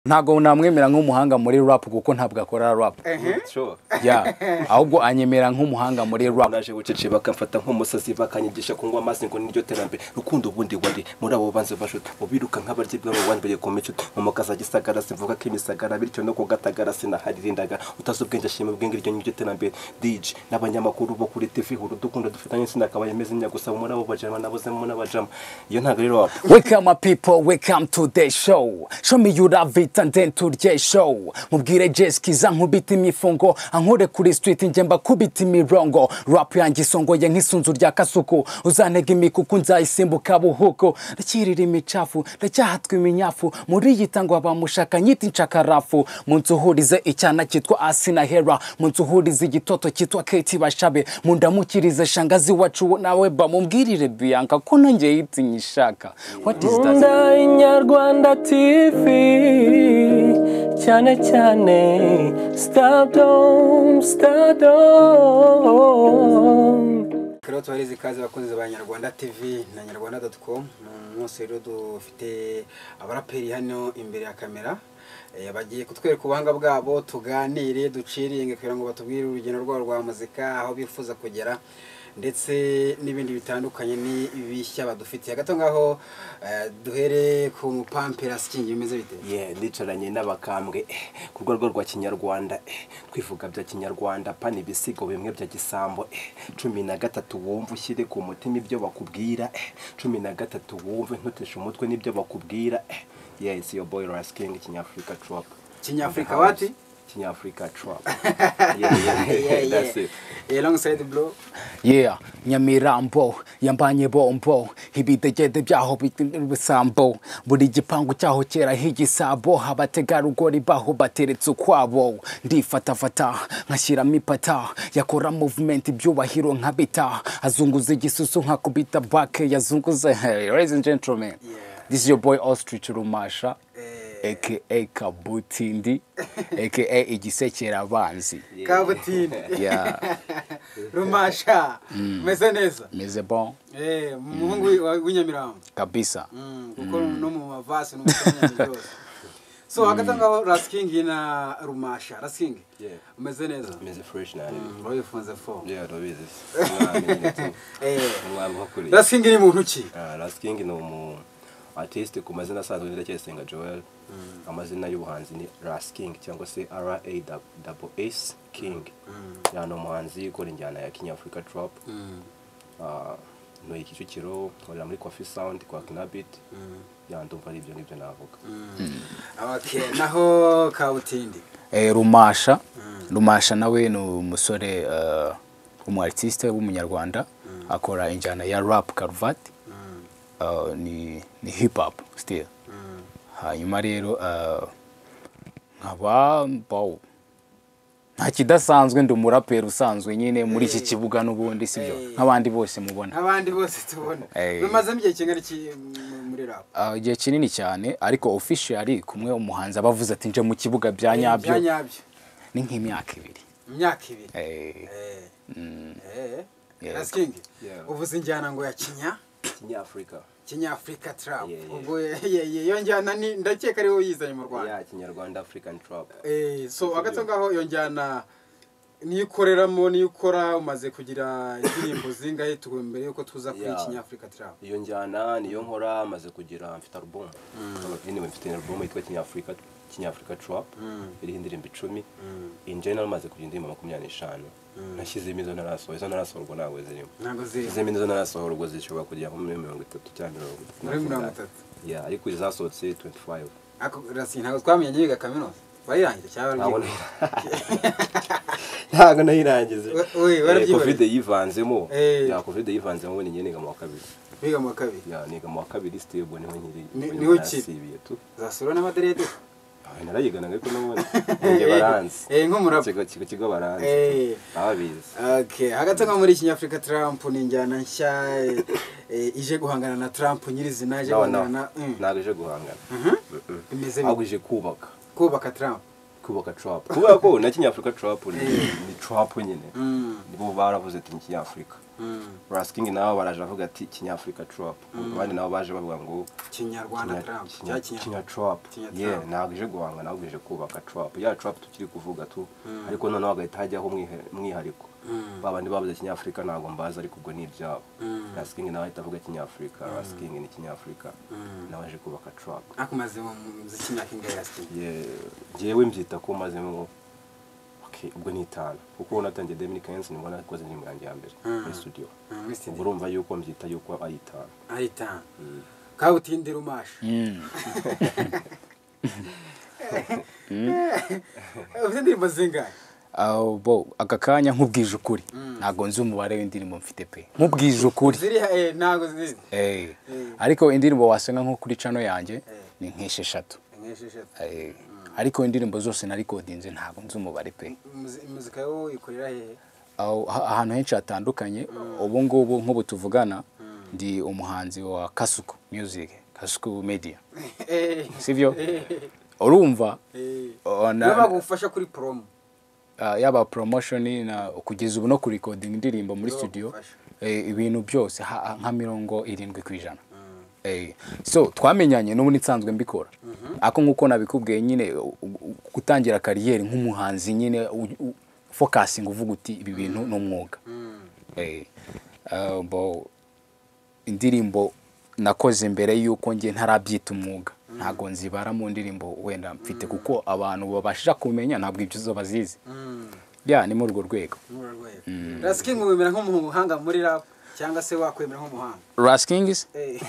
ntabwo namwemera nk'umuhanga muri rap kuko ntabwo akora rap sure yeah. ahubwo anyemera nk'umuhanga muri rap naje bucece bakamfata nk'umusazi bakanyigisha kunywa amazi ngo niryo terambere rukundo ubundi wari muri abo banzi bashuti mubiruka nk'abaryi bwabo wambere ku mico umukasa gisagara simvuga ko imisagara bityo no kugatagara sinaharirindaga utazi ubwenge ashima ubwenge iryo niryo terambere dj n'abanyamakuru bo kuri tv huru dukunda dufatanye sinakabaye meze nnya gusa muri abo bajama nabuze muri abajama iyo ntabwo rero wapfa Welcome my people, welcome to the show. Show me you love it and then to the show. Mubwire Jess kiza nkubita imifungo, ankure kuri street njye mbakubita imirongo. Rap yanjye isongoye nk'isunzu rya kasuku, uzantega imikuku nzayisimbuka buhuko. Ndakirira imicafu, ndacyahatwa iminyafu, muri iyi tangwa bamushaka nyita inshakarafu. Mu nzu uhurize icyana cyitwa Asina Hera, mu nzu uhurize igitoto cyitwa Kate Bashabe, mu ndamukirize shangazi wacu wo nawe bamubwirire Bianca ko nanjye yitinyishaka. What is that? Nkunda inyarwanda TV cyane cyane Stardom, Stardom. Rero tubahereza ikaze abakozi ba Nyarwanda TV na nyarwanda doti komu ni umunsi rero dufite abaraperi hano imbere ya kamera Eh, bagiye kutwereka ubuhanga bwabo tuganire duciringe kugira ngo batubwire urugendo rwabo rwa muzika aho bifuza kugera ndetse n'ibindi bitandukanye ni bishya badufitiye gato ngaho eh, duhere ku mupampera sikingi bimeze bite ye nicaranye n'abakambwe eh, ku rwego rwa kinyarwanda eh, twivuga bya kinyarwanda pana ibisigo bimwe bya gisambo eh, cumi na gatatu wumva ushyire ku mutima ibyo bakubwira eh, cumi na gatatu wumve ntuteshe umutwe n'ibyo bakubwira eh, yes yo boy rasking kinyafurika trap kinyafurika wati kinyafurika trap yeah, yeah, Yeah, that's yeah. it Eh, alongside bro yeah nyamirambo yambanye bombo ibidegede byaho bisambo buri gipangu cyaho kera higisabo abategarugori baho bateretse ukwabo ndifatafata nkashyiramo ipata yakora movement ibyubahiro nkabita azunguza igisusu nkakubita bake yazunguze hey, ladies and gentlemen this is your boy ostrich rumasha aka kabutindi aka igisekera abanzi kabutini yeah rumasha umeze neza meze bon Eh, umuhungu wa- w'inyamirambo kabisa Mm, kuko no mu mavase no mu kinyabiziga byose so hagati aho ngaho rasikingi na rumasha rasikingi Yeah. umeze neza meze fresh nani wabifunze fo yeah rabizi mwamenye Eh. tu mwamwe kuri rasikingi ni muntu ki Ah, Last King ni umu artiste ku mazina asanzwe ni Ndacyayisenga Joel amazina y'ubuhanzi ni Last King cyangwa se RAS King yani umuhanzi ukora injyana ya Kinyafurika Trap Ah, ntuye Kicukiro nkorera muri Coffee Sound kwa Knabit yandumva ari ibyo ngibyo navuga okay naho kabutindi Eh, rumasha rumasha nawe ni umusore eh, umu-artiste w'umunyarwanda akora injyana ya rap karuvati Eh, ni ni hip hop still hanyuma rero eh, nkaba bow nta kidasanzwe ndi umuraperi usanzwe nyine muri iki kibuga n'ubundi sibyo Hey. nk'abandi bose mubona nk'abandi bose tubona Eh. bimazemo igihe kingana iki mu- muri rap Eh, igihe kinini cyane ariko officially kumwe umuhanzi aba avuze ati nje mu kibuga bya nyabyo bya nyabyo ni nk'imyaka ibiri imyaka ibiri Eh, Eh. Eh. Yeah. rasikingi Yeah. uvuze injyana ngo ya kinya Kinyafurika kinyafurika trap Yeah, yeah. ubwo iyo njyana ni ndakeka ariwe yizanye mu rwanda ya Kinyarwanda African Trap Eh, so hagati aho ngaho iyo njyana niyo ukoreramo niyo ukora umaze kugira indirimbo zingahe tugu mbere yuko tuza kuri Yeah. kinyafurika trap iyo njyana niyo nkora maze kugira mfite album anyway mfite album yitwa kinyafurika kinyafurika trap iriho indirimbo icumi in general maze kugira indirimbo makumyabiri n'eshanu nashyizemo izo ntarasohora izo ntarasohorwa ntabwo zirimo ntabwo ziri nashyizemo izo ntarasohorwa zishobora kugera nko muri mirongo itatu cyangwa mirongo itatu Muri na mirongo makumyabiri. itatu. Yeah, ariko izasohotse 25 ako rasi ntabwo twamenye biga kaminuza warangije cyangwa ntabwo warabyiga nayi- ntabwo nayirangije We- we, Eh, warabyibarije. covid yivanzemo Eh. Yeah, covid yivanzemo ubundi njye niga mu wa kabiri biga mu wa kabiri Yeah, niga mu wa kabiri stable niho nkiri Ni- niho niho ukiri. nasibiye tu zasura n'amaderede Ah, narayiganaga ariko n'ubundi njye baranzi Eh, nk'umuraba. Ikigo- ikigo kigo baranzi Eh. ababizi okay hagati aho ngaho muri kinyafurika trump ni injyana nshya eh, eh, ije guhangana na trump nyirizina ije No, no. guhangana na Mm. ntabwo ije guhangana bimeze ahubwo bite ije kubaka kubaka trump kubaka trap kubera ko na kinyafurika trap ni ni trap nyine Mm. nibo baravuze ati kinyafurika rasikingi nabo baraje bavuga ati kinyafurika trap abandi nabo baje bavuga ngo kinyarwanda trump cyangwa kinya kinyarwanda trap Kinya ye trap. ntabwo ije guhanga ntabwo ije kubaka trap ya trap tukiri kuvuga tu ariko noneho hagahita hajyaho umwihe- umwihariko ba bandi babuze kinyafurika ntabwo mbazi ariko ubwo ni ibyabo rasikingi nawe ahita avuga kinyafurika rasikingi ni kinyafurika nawe aje kubaka trap ariko umaze mu muziki imyaka ingahe yasigaye Ye- njyewe mbyita ko mazemo okay, ubwo ni itanu kuko natangiye Dominic Hens nibwo nakoze indirimbo yanjye ya mbere muri studio muri ubwo studio urumva yuko mbyita yuko ari itanu ari itanu kabutindira umasha ufite indirimbo zingahe Aho bo aka kanya nk'ubwije ukuri ntabwo nzi umubare w'indirimbo mfite pe nk'ubwije ukuri ziri eh, ntabwo zizi Eh. ariko indirimbo wasenga nko kuri cano yanjye ni nk'esheshatu nk'esheshatu Eh. ariko indirimbo zose narikodinze ntabwo nzi umubare pe Muzi- muzika yo ikorera hehe Aho- ha- ahantu henshi hatandukanye ubu ngubu nk'ubu tuvugana ndi umuhanzi wa kasuku music kasuku media Eh, sibyo eh, urumva eh. Oh, na- niba bagufasha kuri promo ah, yaba promotion na kugeza ubu no kurikodinga indirimbo muri studio bagufasha. eh, ibintu byose ha- ha- nka mirongo irindwi ku ijana Eh, so twamenyanye n'ubundi nsanzwe mbikora ako nk'uko nabikubwiye nyine u- u- gutangira kariyeri nk'umuhanzi nyine fokasingi uvuga uti ibi bintu ni umwuga Eh, ah, bo- indirimbo nakoze mbere y'uko njye ntarabyita umwuga ntabwo nzibara mu ndirimbo wenda mfite kuko abantu babasha kumenya ntabwo ibyo zo bazizi ya ni muri urwo rwego muri urwo rwego rasikingi wemera nk'umuhanga muri rap cyangwa se wakwemera nk'umuhanga rasikingisi Eh.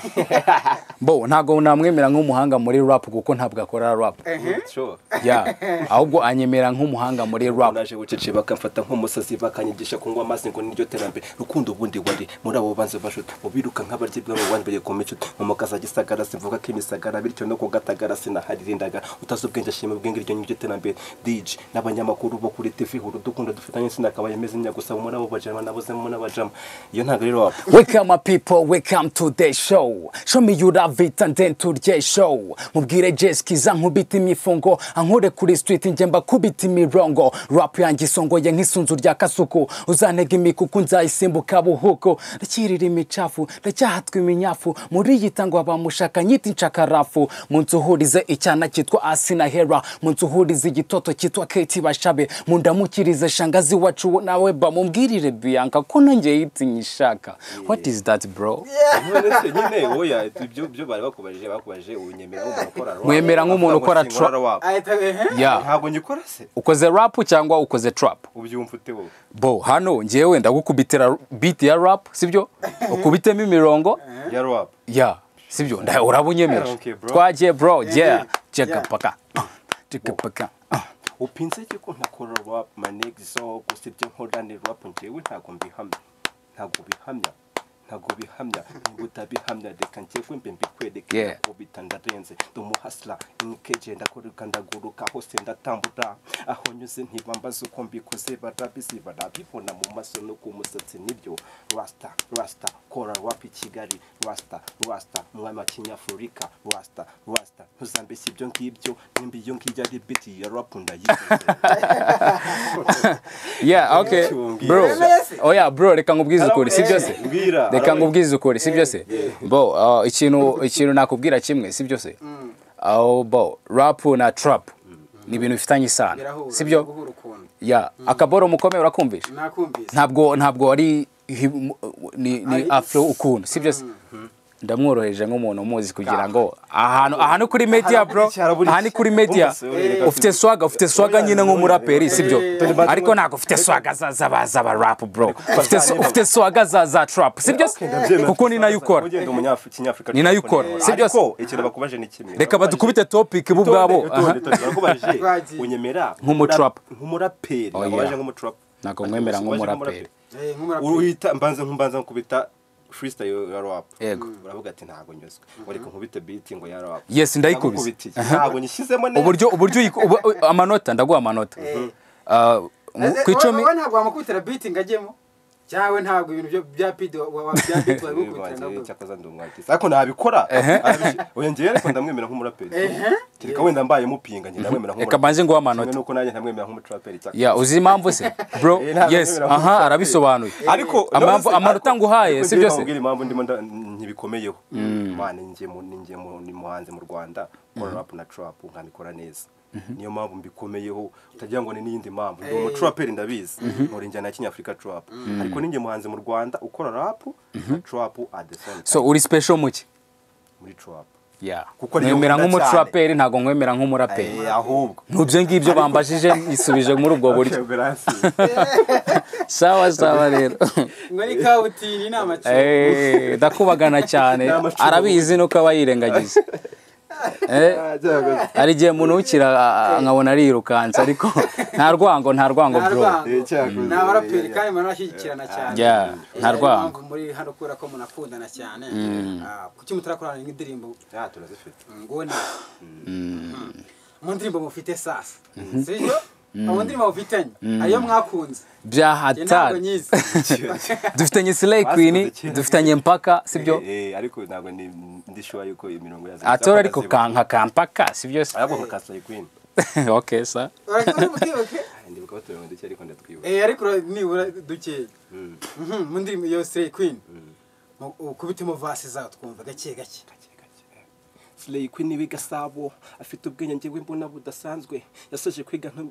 bo ntabwo namwemera nk'umuhanga muri rap kuko ntabwo akora rap Ehe. Sure. ya ahubwo anyemera nk'umuhanga muri rap naje gucece bakamfata nk'umusazi bakanyigisha kunywa amazi ngo niryo terambere rukundo ubundi wari muri abo banze bashuta mu biruka nk'abaryi bwabo bandi bagiye kumenya mu makaza gisagara simvuga ko imisagara bityo no kugatagara sinaharirindaga utazi ubwenge ashima ubwenge iryo niryo terambere dj n'abanyamakuru bo kuri tv huru dukunda dufitanye sinakabaye meze nyago gusa muri abo bajama nabuzemo n'abajama iyo ntabwo rero wapfa Welcome my people, welcome to the show. Show me you love it and then to the show. Mubwire Jess kiza nkubita imifungo, ankure kuri street njye mbakubita imirongo. Rap yanjye isongoye nk'isunzu rya kasuku, uzantega imikuku nzayisimbuka buhuko. Ndakirira imicafu, ndacyahatwa iminyafu, muri iyi tango abamushaka nyita inshakarafu. Mu nzu uhurize icyana cyitwa Asina Hera, mu nzu uhurize igitoto cyitwa Kate Bashabe, mu ndamukirize shangazi wacu nawe bamubwirire Bianca ko nanjye yitinyishaka. What is that bro? uretse nyine oya ibyo ibyo bari bakubajije bakubajije unyemera nk'umuntu ukora rap. Mwemera nk'umuntu ukora Ntabwo sinkora rap. ahita ehe Yeah. ntabwo nyikora se Ukoze rap cyangwa ukoze trap? ubyumva ute wowe Bo, hano njyewe ndagukubitira beat ya rap, sibyo? Ukubitemo imirongo? ya rap Yeah. Sibyo? Nda urabunyemeje. Okay, bro. Twagiye bro, yeah. Checka Yeah. paka. Checka paka. upinze iki ko ntakora rap manegi so gusa ibyo nkora ni rap njyewe ntabwo mbihamya ntabwo bihamya ntabwo bihamya niba utabihamya reka njyewe mbe mbikwereke Yeah. ntabwo bita ndarenze ndi umuhasira inikeje ndakoruka ndaguruka hose ndatambura aho nyuze ntibambaza uko mbikoze barabizi barabibona mu maso no ku musatsi nibyo rasta rasta kora rap i kigali rasta rasta umwami wa kinyafurika rasta rasta ntuzambeshye ibyo ngibyo nimba iyo ngiyo ari biti ya rap ndayibuze Yeah, okay. Cyongera. Bro. Oh yeah, bro, reka ngubwize ukuri, sibyo se? Mbwira. Reka ngubwize ukuri, sibyo se? Bo, ah, ikintu ikintu nakubwira kimwe, sibyo se? Aho bo, rap na trap ni ibintu bifitanye isano. birahura Sibyo? guhura ukuntu Ya, akaboro mukomeye urakumvisha? nakumvise ntabwo ntabwo ari hi- ni, ni afro ukuntu sibyo se ndamworoheje nk'umuntu umuzi kugira ngo ahantu ahantu kuri media bro iki, harabura iki. ahantu kuri media Bose ureka ufite swaga ufite swaga nyine nk'umuraperi sibyo ariko ntabwo ufite swaga za za za ba rap bro ufite sw- ufite swaga za za trap sibyo se kuko ni nayo ukora Ugenda umunyafri- kinyafurika Ni nayo ukora, si byose. ariko ikintu bakubajije ni kimwe reka badukubite topic bo ubwabo ubwabo barakubajije Twagiye. unyemera Nk'umutrapu. nk'umuraperi Oh, yeah. bakubaje nk'umutrapu Ntabwo nkwemera nk'umuraperi. Eh, nk'umuraperi uruhita mbanza mbanza nkubita freestyle ya rap Yego. uravuga ati ntabwo nyuzwe ngo reka nkubite beat ngo ya rap Yes, ndayikubise. Ndagukubitiye. ntabwo nyishyizemo neza uburyo uburyo uyi- ubu- u- amanota ndaguha amanota Ah, mu- ku icumi wowe ntabwo wamukubitira biti ngo ajyemo cyawe ntabwo ibintu byo bya pidi wa- wa- bya pidi wari gukurikirana wanjye ahubwo cyakoze ndi umwakisi ariko nabikora arabishi- oya njyewe ariko ndamwemera nk'umuraperi Ehe. kereka wenda mbaye mupinga njye ndamwemera Reka mbanze nguhe amanota. Kimwe nuko nanjye ntamwemera nk'umutraperi cyakora ya uzi impamvu se bro Eh, ntabwo yes ntabwo aha arabisobanuye ariko Amamvu- amanota nguhaye si byose mbwira impamvu ndimo nda- ntibikomeyeho mwana njye mu- ninjye mu- ni muhanzi mu rwanda nkora rap na trap nkabikora neza niyo mpamvu mbikomeyeho utagira ngo ni n'iyindi mpamvu ndi umutraperi ndabizi nkora injyana ya kinyafurika trap ariko ninjye muhanzi mu rwanda ukora rap na trap at the same so time uri special muke muri trap yeah Kuko niyo mwemera nkunda nk'umutraperi ntabwo mwemera nk'umuraperi Eh, ahubwo nubyo ngibyo bambajije isubije muri ubwo buryo sawa sawa rero muri kawutini inama cyo Eh, ndakubagana cyane N'amacumu. arabizi nuko aba yirengagiza Eh, hari igihe umuntu wukira ah, nkabona arirukansa ariko nta rwango nta rwango nta bro rwango Eh, cyakoze. ni abaraperi kandi murashyigikirana cyane Yeah, Eh, nta niyo rwango. mpamvu muri hano kubera ko munakundana cyane Ah, kuki mutarakorana nk'indirimbo turazifite ngona mu ndirimbo mufite sasa sibyo mu ndirimbo mufitanye ayo mwakunze bya Njye ntabwo hatari nyizi dufitanye slay queen dufitanye mpaka sibyo Eh, eh, ariko ntabwo ni ndishuwa yuko imirongo yazo atora ariko kanka kampaka sibyo se ariko mukasa queen okay sa Urakoze mukibuke. ndibuka batuye duke ariko ndatwibuka Eh, ariko ura- nibura dukeya Mhm, mu ndirimbo yo Slay Queen Mu- ukubitemo vasi zawe twumva gake gake Slay Queen wiga Gasabo afite ubwenge njyewe mbona budasanzwe yasoje kwiga nka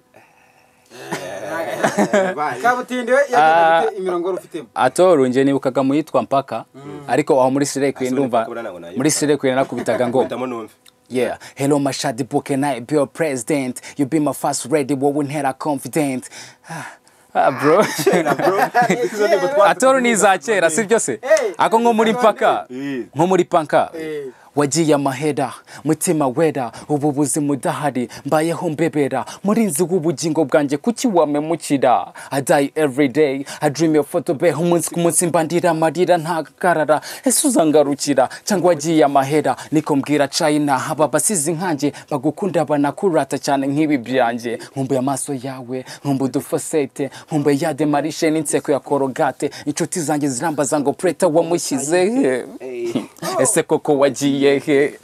kabutindi we yagiye afite imirongo wari ufitemo atora unjye nibukaga mu yitwa mpaka ariko aho muri slay queen Ah, so ndumva mpaka buriya ntabwo nayibuka. muri slay queen nakubitaga ngo ndamo numve Yeah, hello Mashadi Bukenai, be your president. You be my first ready, wowe ntera confident. Ah, Ah, bro. Atoro ni iza kera, si byo se? Eh, Ako nko muri mpaka, eh. nko muri panka. Eh. Wagiye amahera, mutima wera, ubu buzima udahari, mbayeho mbebera, murinzi w'ubugingo bwanjye, kuki wamemukira? I die every day, I dream your photo beho umunsi ku munsi mbandira amarira ntagarara, ese uzangarukira, cyangwa wagiye amahera, niko mbwira China, haba abasizi nkanjye, bagukunda banakurata cyane nk'ibi byanjye, nkumbuye amaso yawe, nkumbuye udufosete, nkumbuye ya demarishe n'inseko ya korogate, inshuti zanjye zirambaza ngo preta wamushyize he? ese koko wagiye he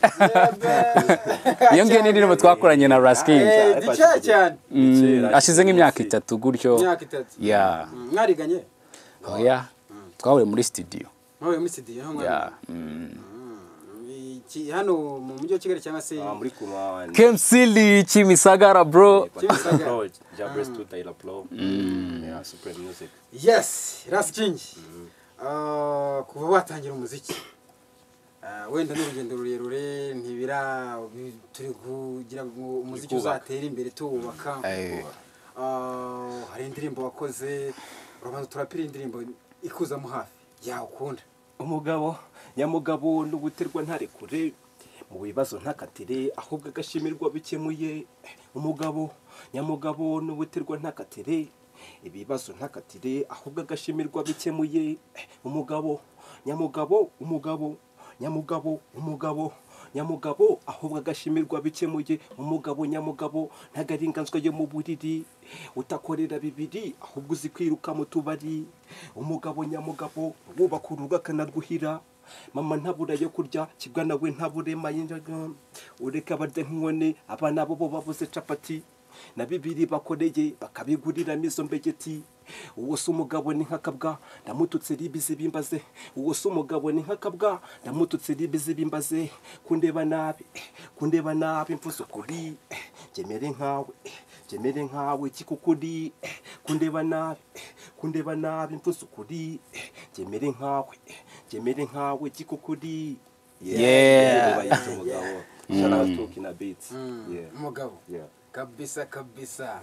iyo ngiyo ni indirimbo twakoranye na raskingi Eh, dukeya cyane ashize nk'imyaka itatu gutyo imyaka itatu ya Mm, mwariganye oya twahuriye muri studio mwahuye muri studio niho mwariganye. ya Iki- hano mu mujyi wa kigali cyangwa se Ah, muri kuma kemsili kimisagara bro Kimisagara. Jabres to Tyler Pro yeah Supreme Music yes rasi kingi Ah, kuva watangira umuziki ah, wenda n'urugendo rurerure ntibira turi kugira ngo umuziki Tukubaka. uzatera imbere tuwubaka Eh. Ah, hari indirimbo wakoze urabanza turapira indirimbo ikuzamo hafi yawe ukunda umugabo nyamugabo no guterwa ntarekure mu bibazo ntakatire ahubwo agashimirwa bikemuye umugabo nyamugabo no guterwa ntakatire ibibazo ntakatire ahubwo agashimirwa bikemuye umugabo nyamugabo umugabo nyamugabo umugabo nyamugabo ahubwo agashimirwa bikemuye umugabo nyamugabo ntagaringanzwa yo mu buriri utakorera bibiri ahubwo uzi kwiruka mu tubari umugabo nyamugabo wubaka urugo akanarwuhira mama ntabura yo kurya kibwa nawe ntaburema y'injaga ureka barya nk'inkone abana bo bo babuze capati na bibiri bakoreye bakabiguriramo izo mbegeti uwo si umugabo ni nk'akabwa ndamututse ribizi bimbaze uwo si umugabo ni nk'akabwa ndamututse ribizi bimbaze kundeba nabi eh, kundeba nabi mvuze ukuri eh, ngemere nkawe eh, ngemere nkawe kikukuri eh, kundeba nabi eh, kundeba nabi mvuze ukuri eh, ngemere nkawe eh, ngemere nkawe kikukuri Yeah. bayita umugabo shout out to Kina Beats yeah umugabo yeah kabisa kabisa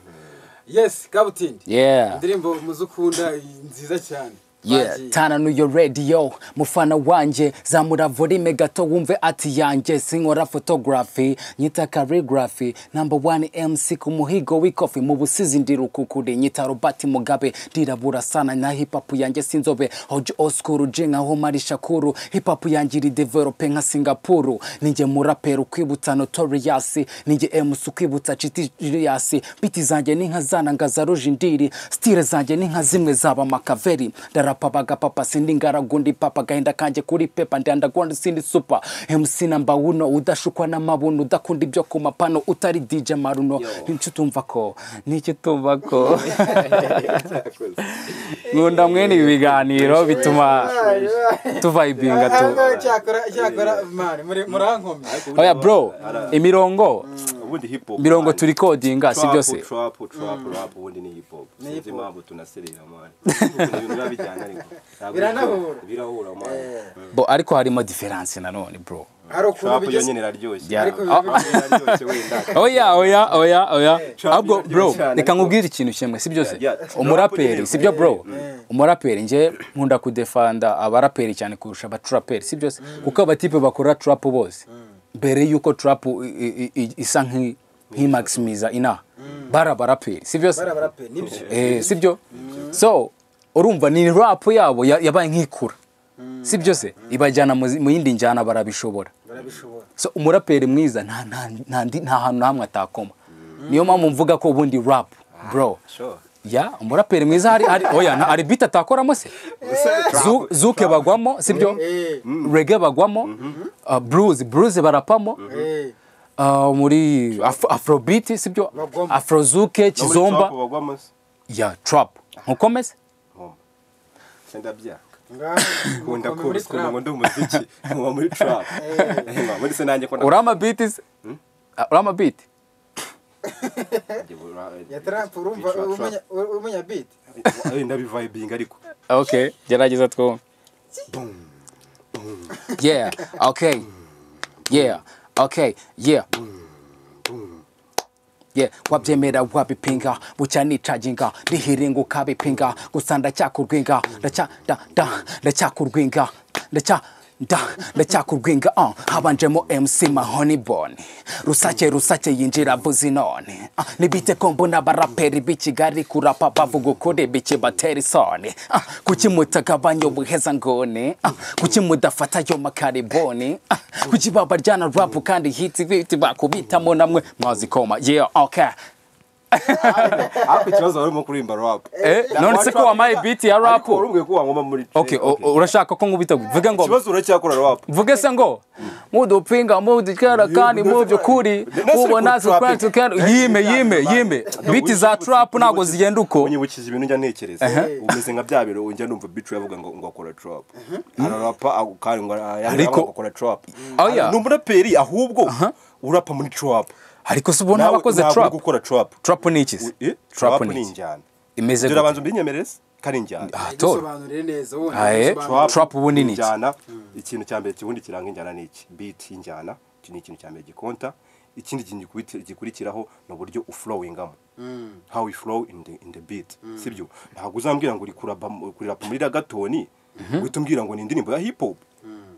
yes kabutindi yeah indirimbo muzukunda nziza cyane Yeah, Bagiye. tana nuyo radio mufana wanjye zamura volume gato wumve ati yanjye sinkora photography nyita calligraphy number one MC ku muhigo w'ikofi mu busizi ndi rukukuri nyita Robert Mugabe ndirabura sana na hip hop yanjye sinzobe hoje oskuru jenga ho mari shakuru hip hop yanjye iri develope nka Singapore ninjye murapero kwibutsa Notorious ninjye MC kwibutsa Chitty Julius biti zanjye ni nka zana ngaza rujindiri style zanjye ni nka zimwe zaba makaveri ndara barapa bagapapa sindi ngaragundi papa gahinda kanjye kuri pepa ndandagonda sindi supa mc namba uno udashukwa n'amabuno udakunda ibyo ku mapano utari dj maruno Yo. nicyo utumva ko nicyo utumva ko nkunda mwene ibi biganiro bituma tuvayibinga tu cyakora cyakora mani muri murankomye oya bro imirongo ubundi hip hop mirongo man. turi kodinga si Trap, byose trap trap rap ubundi ni hip hop sinzi impamvu tunaserera mani ibintu biba bijyana ariko Ntabwo Biranahura. birahura mani bo ariko harimo diferanse nanone bro hari ukuntu trap yo bigeze nyine iraryoshye Yeah. ariko Ah, biba Trap iraryoshye wenda oya oya oya oya Trump ahubwo iraryoshye bro cyane, reka bro. nkubwire ikintu kimwe si byose Yeah, yeah. umuraperi si byo bro Mm. umuraperi nje nkunda kudefanda abaraperi cyane kurusha abaturaperi si byose kuko abatipe bakora trap bose mbere y'uko trap i- i- i- isa nk'i- nk'imaximiza inaha bari abaraperi si byose barabara pe nibyo Eh, sibyo so urumva ni rap yabo ya- yabaye nk'ikura sibyo se ibajyana mu zi- mu yindi njyana barabishobora barabishobora so umuraperi mwiza nta nta- nta ndi- nta hantu na hamwe atakoma niyo mpamvu mvuga ko ubundi rap bro sure ya umuraperi mwiza hari hari oya nta- hari beat atakoramo se Zu- zuke bagwamo sibyo eh reggae bagwamo uh, blues blues barapamo eh uh, muri Af- afrobeat sibyo Bagwamo. afrozuke No muri kizomba trap bagwamo se ya trap nkukomeze Ngoma. senda byaka ngaho nkunda mukomeye muri kose ukuntu trap. nkunda umuziki nkuba muri trap Nkuba muri se nanjye ko na- urama beat se Ah, urama beat ya trap urumva Trap, trap. umenya umenya beat wenda bivayibinga ariko okay gerageza twumve yeah okay yeah okay yeah Yeah, wabyemera wabipinga bucya nicaginga ndihiringa ukabipinga gusa ndacyakurwinga ndaca nda nda ndacyakurwinga ndaca nda ndacyakurwinga uh, habanjemo mc mahonibon rusake rusake yinjira avuze none uh, nibite ko mbona abaraperi b'i kigali kurapa bavuga ukuri bike batera isoni uh, kuki mutagabanya ubuheza nguni uh, kuki mudafata yo makariboni uh, kuki babaryana rapu kandi hiti biti bakubitamo namwe mwazikoma yeah okay ariko ikibazo wari urimo kuririmba rap Eh, none se ko wampaye beat ya rap ariko warubwiye ko wangoma muri okay o- o- urashaka ko nkubita vuge ngo ikibazo uracyakora rap vuge se ngo mudupinga mudukera kandi mu by'ukuri Ndetse ubona kuri trap. tukera yime yime yime biti za trap ntabwo zigenda uko unyibukije ibintu njya ntekereza umeze nka bya biro njya numva bicu yavuga ngo ngo akora trap ararapa ako kandi ngo Ariko- ariko akora trap Oya. ni umuraperi ahubwo urapa muri trap ariko se ubona Nawe abakoze ntabwo uri trap gukora trap trap ni iki se? Eh, trap trap ni ni iki injyana imeze dore gute abanza mbinyemereze ko ari injyana Ah, toro. bisobanurire neza ubundi Ah, eh. bisobanurire. Trap ubu ni iki? injyana ikintu cya mbere kibundi kiranga injyana ni iki beat y'injyana iki ni ikintu cya mbere gikonta ikindi kintu gikubiti- gikurikiraho ni uburyo uflowingamo how we flow in the, in the beat sibyo ntabwo uzambwira ngo uri kurapa kurirapa muri ragatoni uhita umbwira ngo ni indirimbo ya hip hop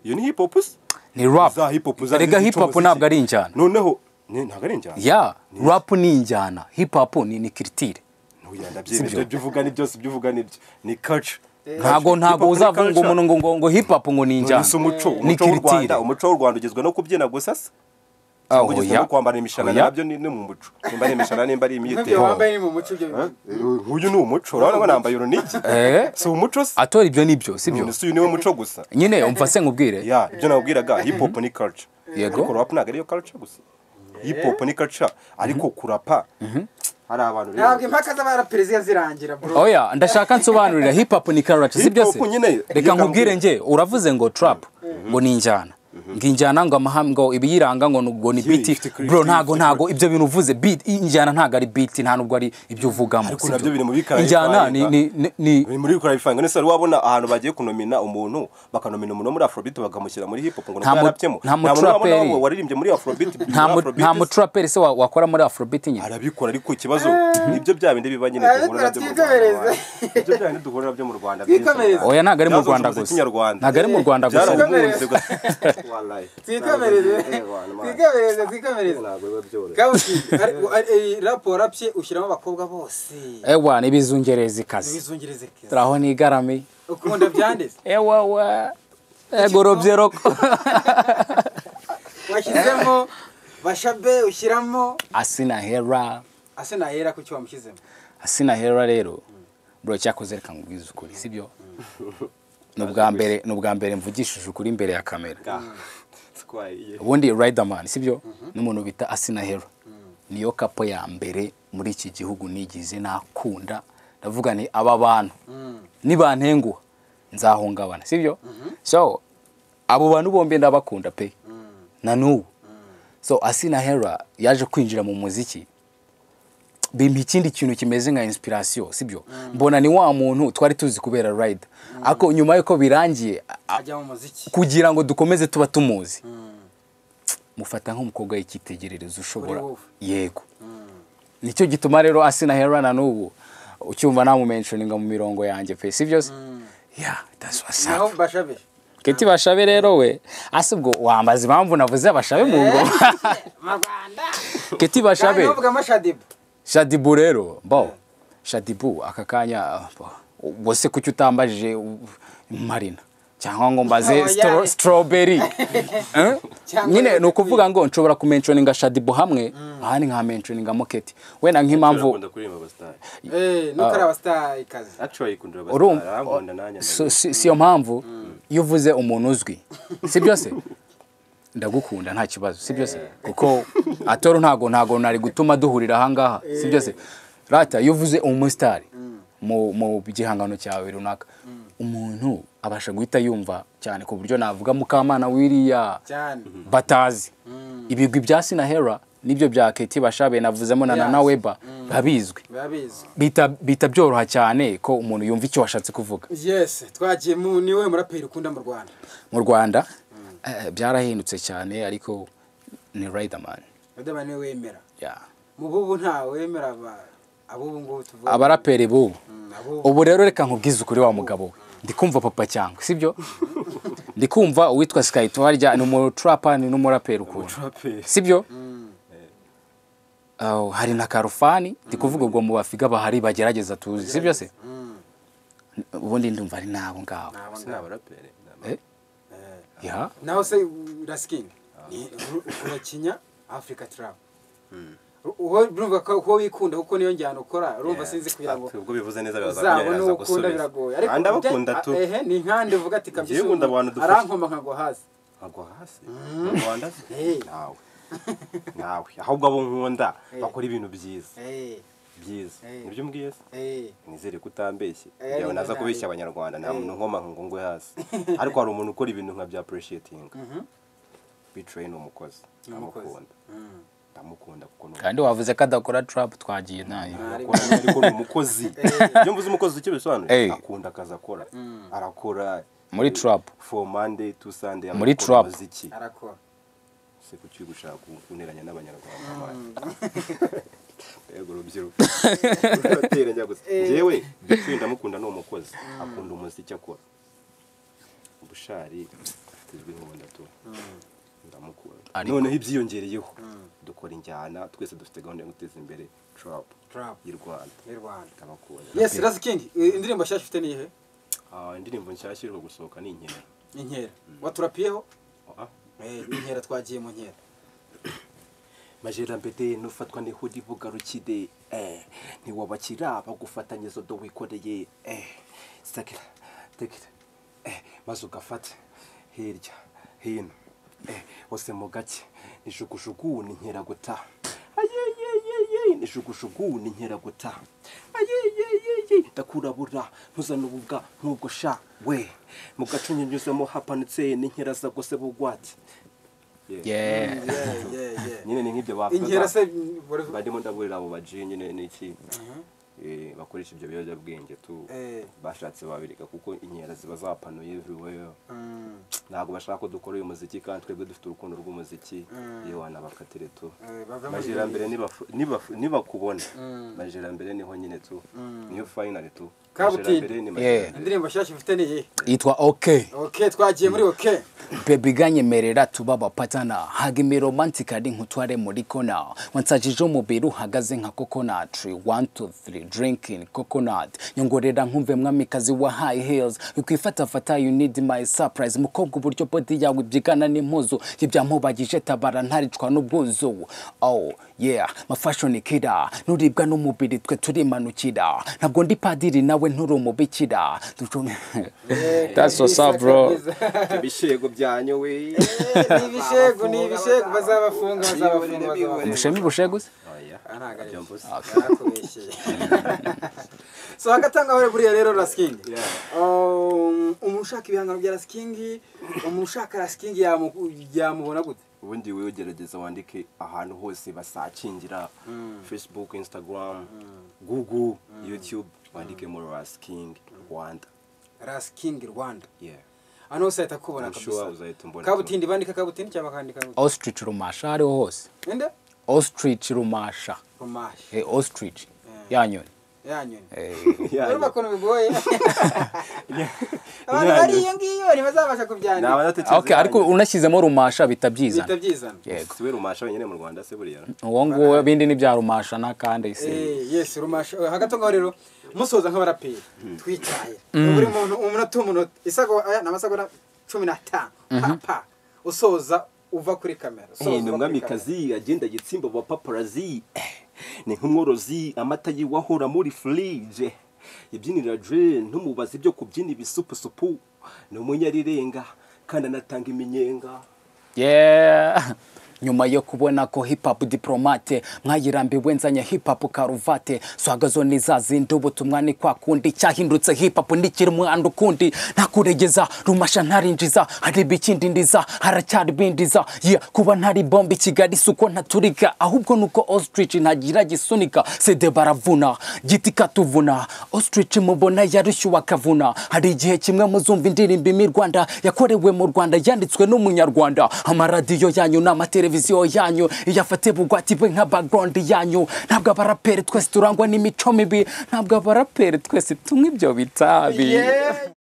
iyo ni hip hop se ni rap za hip hop za erega hip hop ntabwo ari injyana noneho ni- ntabwo ari injyana ya rap ni injyana hip hop ni ni kiritire Ntuya, ndabyemera. ibyo uvuga ni byose ibyo uvuga ni byo ni culture ntabwo ntabwo uzavuga ngo umuntu ngo ngo ngo hip hop ngo ni injyana Nonese umuco ni umuco w'u kiritire Rwanda umuco w'u Rwanda ugizwe no kubyina gusa se Ah, Ugizwe oya. no kwambara imishanana Oya. nabyo ni ni mu muco nimba ari imishanana nimba ari nk'ibyo imyitero wambaye ni mu muco ibyo bintu. Eh, uyu ni umuco urabona ko nambaye urunigi Eh. si umuco se atora ibyo ni byo si byo Nonese uyu niwo muco gusa nyine umva se nkubwire ya ibyo nabwiraga hip hop ni culture Yego. ariko rap ntabwo ariyo culture gusa hip hop ni culture ariko kurapa hari abantu rero ntabwo impaka z'abaraperi ziba zirangira bro oya ndashaka nsobanurira hip hop ni karaca si Hip byo hop se nyine, reka reka nkubwire nkubwire. nge uravuze ngo trap ngo ni injyana ngo injyana ngo amahame ngo ibiyiranga ngo ni- ngo ni Yeah, beat ifite creative, bro ntago ifite ntago ibyo bintu uvuze beat injyana ntago ari beat nta nubwo ari ibyo uvugamo Ariko si nabyo byo. biri mu bikarayi injyana ni twarenga. ni ni- ni Biri muri bikora bifanga nese wabona ahantu bagiye kunomina umuntu bakanomina umuntu wo muri Afrobeat bakamushyira muri hip hop ngo Nta mu- ntarapyemo nta mu traperi. waririmbye muri Afrobeat nta mu- muri Afrobeat nta mutraperi se wa- wakora muri afrobeat nyine arabikora ariko ikibazo nibyo bya bindi biba nyine Eh, duhura nabyo mu Rwanda twikomereze. nibyo bya bindi duhura nabyo mu Rwanda byinshi. Twikomereze. oya ntago ari mu Byazonze rwanda umuziki gusa nyarwanda. ntago ari mu rwanda gusa byarahunze gusa Wallahi. twikomereze Eh, wana, man. twikomereze twikomereze Ntabwo biba byoroshye. kabuki rapu warapye ushyiramo abakobwa bose ewa n'ibizungerezi kazi bizungirize keza turaho nigarami ukunda byanditse ewa wa egorobye roko washyizemo bashabe ushyiramo asinahera ase nahera ku cyo wamushyizemo asinahera rero buracyakoze reka nkubwize ukuri sibyo ni ubwa mbere ni ubwa mbere mvugishije ukuri imbere ya kamera twariye ubundi riderman sibyo n'umuntu bita asina hero niyo kapo ya mbere muri iki gihugu nigize nakunda ndavuga ni aba bantu nibantenguha nzahungabana sibyo so abo bantu bombi ndabakunda pe na n'ubu so asina hera yaje kwinjira mu muziki bimpa ikindi kintu kimeze nka inspiration sibyo mbona ni wa muntu twari tuzi kubera ride ariko nyuma y'uko birangiye a- ajya mu muziki kugira ngo dukomeze tuba tumuzi mufata nk'umukobwa w'icyitegererezo ushobora Kuri wowe. yego nicyo gituma rero asina hera na n'ubu ucyumva namumenshoninga mu mirongo yanjye pe si byo se ya that's what's up. naho bashabe keti bashabe rero we ase ubwo wambaza impamvu navuze abashabe mu ngoma mu rwanda keti bashabe navuga amashadibu shadibu rero bo shadibu aka kanya bo. ubwo se kuki utambajije u- marina cyangwa ngo mbaze Oya. stro- strawberry Eh? Cyangwa nyine ni rero ukuvuga ngo nshobora kumenconinga shadibu hamwe ahandi nkamenconinga moketi wenda nk'impamvu urakunda kuririmba abasitari eh nukari abasitari kazi acu ayikundira abasitari urumva arankunda nanjye so- si si yo mpamvu iyo uvuze umuntu uzwi si byose ndagukunda nta kibazo si byose kuko atoro ntago ntago nari gutuma duhurira ahangaha si byose rata iyo uvuze umusitari mu mu gihangano cyawe runaka umuntu abasha guhita yumva cyane ku buryo navuga mukamana wiriya cyane batazi ibigwi bya sinahera nibyo bya keti bashabe navuzemo na Yes. nana weba biba bizwi biba bizwi bita bita byoroha cyane ko umuntu yumva icyo washatse kuvuga yes twagiye mu niwe muraperi ukunda mu rwanda mu rwanda eh, byarahindutse cyane ariko ni riderman badaba niwe wemera Yeah. mu bubu nta wemera aba- ab'ubu ngubu tuvuga abaraperi b'ubu Mm, ab'ubu ubu rero reka nkubwize ukuri wa mugabo we ndi kumva papa cyangwa sibyo ndi kumva uwitwa sikayito harya ni umutrapa ni n'umuraperi ukuntu Umuraperi. sibyo Aho, hari na karufani ndi kuvuga ubwo mu bafiga bahari bagerageza tuzi sibyo se ubundi ndumva ari n'abo ngabo si ni abaraperi ni ama- Eh? Yeah. naho se urasikingi urakinya afurika turabu wowe urumva ko ko wikunda kuko niyo njyana ukora urumva sinzi kugira ngo Ati, ubwo bivuze neza biraza uzaba kunyerera, aza n'uwo ukunda gusubiza. biragoye Ah, ndabakunda bya- tu ehe ni nkande uvuga ati kabisa nkunda ubu abantu dufasha. arankoma nkagwa hasi agwa hasi mu rwanda Hey. nawe nawe ahubwo abo nkunda Hey. bakora ibintu byiza Eh, byiza Hey. nibyo mbwiye se eh. nizere ko utambeshye Eh, yawe naza ntayo. kubeshya abanyarwanda nta Eh. muntu nkoma ngo ngwe hasi ariko hari umuntu ukora ibintu nka bya apureshiyetininga bicaye ni umukozi umukozi. ndamukunda ndamukunda kuko ni kandi wavuze ko adakora trap twagiye nayo akora ariko ni umukozi iyo mvuze umukozi icyo Hey. bisobanuye akunda akazi akora arakora Muri eh, trap. for monday to sunday Muri agakora trap. umuziki arakora se kuki gushaka kunteranya n'abanyarwanda yego urubyiruko rurateranya gusa njyewe bitwi ndamukunda ni umukozi akunda umuziki akora bushari tuzwi nk'ubundi atura ndamukunda Ariko- noneho ibyiyongereyeho dukora injyana twese dufite gahunda yo guteza imbere trap Trap. y'u rwanda mu rwanda ndamukunda yes rasikingi indirimbo nshyashya ufite ni iyihe Ah, indirimbo nshyashya iri gusohoka ni inkera inkera waturapiyeho Ah, Eh, inkera twagiye mu nkera majera mbede n'ufatwa n'ihudi bugarukide eh, ntiwabakira bagufatanyiriza do wikoreye eh, sakira tekira eh, maze ugafate hirya hino eh, hose mu gake nijugujugu ni nkeraguta ayeyeyeye nijugujugu ni nkeraguta ayeyeyeye ndakurabura ntuzana ububwa ntugosha we mu gace nyunyuzemo hapanutse ni nkeraza gose bugwate Yeah Yeah. Yeah, yeah, yeah. nyine ni nk'ibyo bavuga inkera se barimo ndaburira abo baji nyine n'iki eh, bakoresha ibyo biyobyabwenge tu Eh. bashatse babireka kuko inkera ziba zapanuye everywhere Mm, ntabwo bashaka ko dukora uyu muziki kandi twebwe dufite urukundo rw'umuziki Mm. yewe wanabakatire tu eh, bava muri majerambere nibafu- nibafu- nibakubona Mm. majerambere niho nyine tu niyo finali tu Kabutindi. Majerambere ni majerambere. Yeah. indirimbo nshyashya ufite ni iyihe yitwa okay ok twagiye muri ok bebiganyemerera tuba abapatana hagimi romantika ari nk'utware muri kona wansajije umubiri uhagaze nka kokonatri 123 Mary Drinking Coconut nyongorera nkumve mwamikazi wa High Heels ukwifatafata You Need My Surprise mukobwa uburyo body yawe ibyigana n'impuzu ibyamubagije tabara ntaricwa n'ubwuzu oh yeah ma fashion kida nuribwa n'umubiri twe turimanukira ntabwo ndi padiri nawe nturi umubikira Ducu- That's what's up, bro. ibishego byanyu we ni ibishegu ni ibishegu bazabafunga bazabafunga bazabafunga umushemi busheguze oya ntabwo ari ibyo byo mvuze barakubeshyeye so hagatanga aho buriya rero rasking Um, umuntu ushaka ibihangano bya rasking umuntu ushaka rasking yamu- yamubona gute ubundi wowe gerageza wandike ahantu hose basakingira facebook instagram google youtube wandike muri rasking rwanda rasking rwanda yeah hano hose ahita akubona I'm sure kabisa uzahita umbona kabutindi bandika kabutindi cyangwa bakandika kabutindi ostrich rumasha ariho hose ende ostrich rumasha rumashi Eh, ostrich yanyoni yanyoni Yeah, urumva yeah. ukuntu bigoye abantu bari iyo ngiyo ntibazabasha Naba kubyandika nadatekereza okay ariko yanyu. unashyizemo rumasha bihita bitabyizana byizana yego si we rumasha wenyine mu rwanda se buriya uwo nguwo ibindi ni bya rumasha n'akandi si Eh, yes rumasha Eh, hagati aho ngaho rero musoza nk'abaraperi twitaye buri muntu umunota umunota isago aya ni amasagoda cumi n'atanu papa usoza uva kuri kamera usoza ni uva kuri kamera. umwamikazi agenda gitsimba wa paparazi ni nk'umworozi amata yiwahora muri furije ibyinira jene ntumubaze ibyo kubyina ibisupusupu ni umunyarirenga kandi anatanga iminyenga Yeah. nyuma yo kubona ko hip hop diplomate mwayirambiwe nzanye hip hop karuvate swagazo ni za zindi ubutumwa ni kwa kundi cyahindutse hip hop ndikiri umwana ukundi ntakuregeza rumasha ntarinjiza hari ibikindi ndiza haracyari bindiza yeah, kuba ntari bombe i kigali si uko ntaturika ahubwo ni uko ostrich ntagira gisunika sede baravuna giti katuvuna ostrich mubona yarushyuwe akavuna hari igihe kimwe muzumva indirimbo imwe i rwanda yakorewe mu rwanda yanditswe n'umunyarwanda amaradiyo yanyu n'amateleviziyo yanyu iyafate bugwati bwe nka background yanyu ntabwo abaraperi twese turangwa n'imico mibi ntabwo abaraperi twese tunywa ibyo bitabi Yeah.